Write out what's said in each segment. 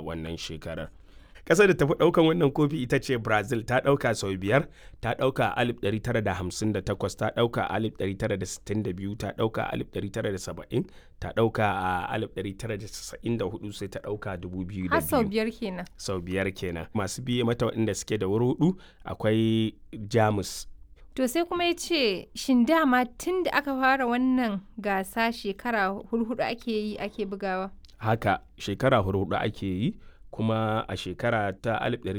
wannan shekarar ƙasar da tafi ɗaukan wannan kofi ita ce brazil ta ɗauka sau biyar ta ɗauka a 1958 ta ɗauka a 1962 ta ɗauka a 1970 ta ɗauka a 1994 sai ta ɗauka 2002 har sau biyar kenan sau biyar kenan masu biye mata waɗanda suke da wuri hudu akwai jamus to sai kuma ya ce shin dama tun da aka fara wannan gasa shekara hurhudu ake yi ake bugawa haka shekara hurhudu ake yi kuma a shekara ta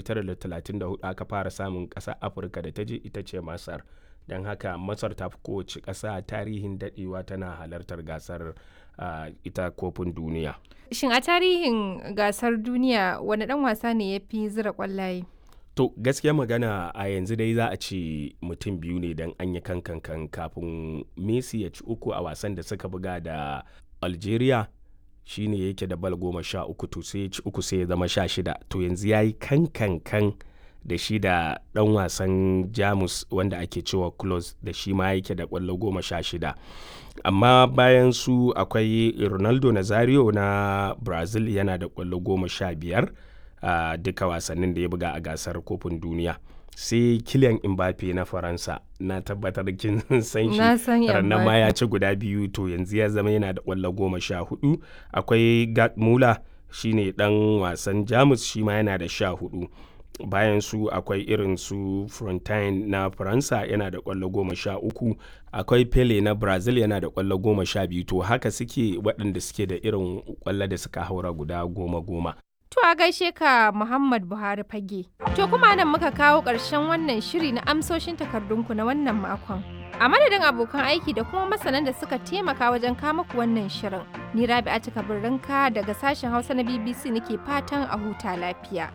1934 aka fara samun ƙasa afirka da ta je ita ce masar don haka masar ta fi kowace ƙasa tarihin daɗewa tana halartar gasar uh, ita kofin duniya shin a tarihin gasar duniya wani ɗan wasa ne ya fi zira ƙwallaye to gaskiya magana a yanzu dai za a ce mutum biyu ne don an yi kankan kafin messi ya ci uku a wasan da suka buga da algeria shine yake da bal goma sha uku to sai ci uku sai ya zama sha shida to yanzu ya yi kan kan kan da shi da dan wasan jamus wanda ake cewa close da shi ma yake da kwallo goma sha shida amma bayan su akwai ronaldo nazario na brazil yana da kwallo goma sha biyar a duka wasannin da ya buga a gasar kofin duniya sai kilian mbappe na faransa na tabbatar kin san shi ranar ma ya ci guda biyu to yanzu ya zama yana da kwallo goma sha hudu akwai gat mula shine dan wasan jamus shi ma yana da sha hudu bayan su akwai irin su frontine na faransa yana da kwallo goma sha uku akwai pele na brazil yana da kwallo goma sha biyu to haka suke waɗanda suke da irin kwallo da suka haura guda goma goma To a gaishe ka Muhammad Buhari fage. To kuma nan muka kawo ƙarshen wannan shiri na amsoshin takardunku na wannan makon. A madadin abokan aiki da kuma masanan da suka taimaka wajen kama ku wannan shirin. Ni Rabi'a Kabirrinka daga sashen Hausa na BBC nake fatan a huta lafiya.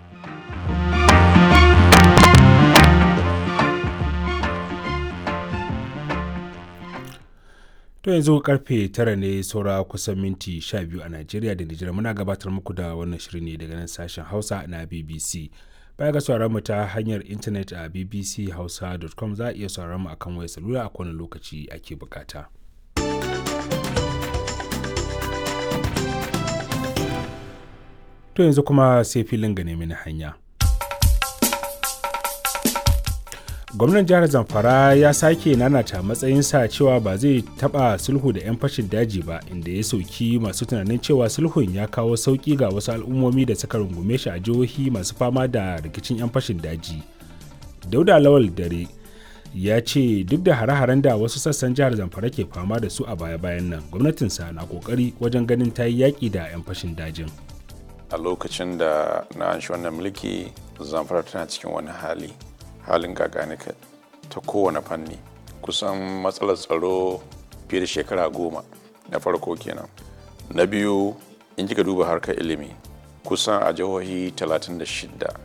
To yanzu karfe tara ne saura kusan minti sha biyu a Najeriya da Nijar muna gabatar muku da wannan shirin ne daga nan sashen Hausa na BBC. Baya ga sauraron mu ta hanyar intanet a bbchausa.com za a iya sauraron mu akan wayar salula a kowane lokaci ake bukata. To yanzu kuma sai filin ga nemi na hanya. gwamnan jihar zamfara ya sake nanata matsayinsa cewa ba zai taba sulhu da 'yan fashin daji ba inda ya sauki masu tunanin cewa sulhun ya kawo sauki ga wasu al'ummomi da suka rungume shi a jihohi masu fama da rikicin 'yan fashin daji dauda lawal dare ya ce duk da hare-haren da wasu sassan jihar zamfara ke fama da su a baya-bayan nan gwamnatinsa na kokari wajen ganin ta yi yaƙi da 'yan fashin dajin a lokacin da na an shi wannan mulki zamfara tana cikin wani hali halin gaganika ta kowane fanni kusan matsalar tsaro fiye da shekara goma na farko kenan na biyu in kika duba harkar ilimi kusan a jihohi 36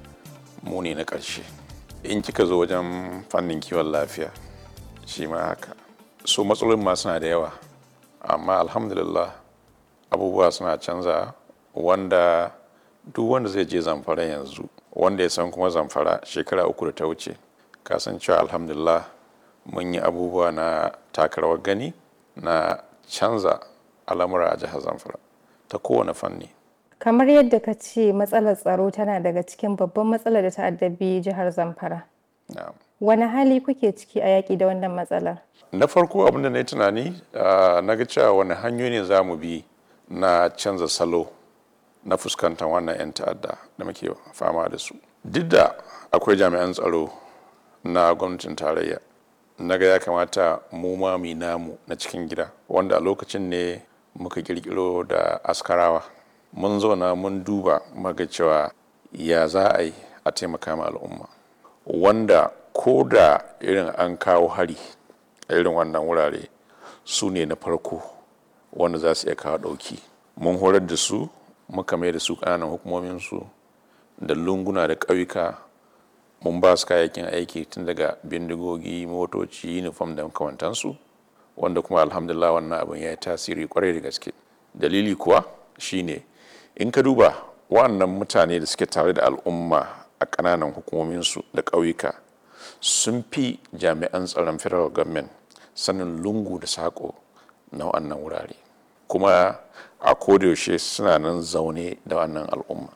mu ne na ƙarshe in kika zo wajen fannin kiwon lafiya shi ma haka so matsalolin ma suna da yawa amma alhamdulillah abubuwa suna canza wanda duk wanda zai je zamfara yanzu wanda ya san kuma zamfara shekara uku da ta wuce kasancewa alhamdulillah mun yi abubuwa na takarawar gani na canza al'amura a jihar zamfara ta kowane fanni kamar yadda ka ce matsalar tsaro tana daga cikin babban matsalar da ta addabi jihar zamfara wani hali kuke ciki a yaƙi da wannan matsalar na farko abinda na yi tunani na ga cewa wani hanyoyi ne za mu bi na canza salo na fuskantar wannan 'yan ta'adda da muke fama da su duk da akwai jami'an tsaro na gwamnatin tarayya na ga ya kamata mu ma mu namu na cikin gida wanda a lokacin ne muka kirkiro da askarawa mun zauna mun duba maga cewa ya za a yi a taimaka ma al'umma wanda ko da irin an kawo hari a irin wannan wurare su ne na farko wanda za su iya kawo ɗauki mun horar da su muka mai da su ƙananan hukumominsu da lunguna da ƙauyuka mun ba su kayayyakin aiki tun daga bindigogi motoci uniform da makamantansu wanda kuma alhamdulillah wannan abin ya yi tasiri kwarai da gaske dalili kuwa shine in ka duba wannan mutane da suke tare da al'umma a ƙananan hukumominsu da ƙauyuka sun fi jami'an tsaron federal government sanin lungu da saƙo na wannan wurare kuma a kodayaushe suna nan zaune da wannan al'umma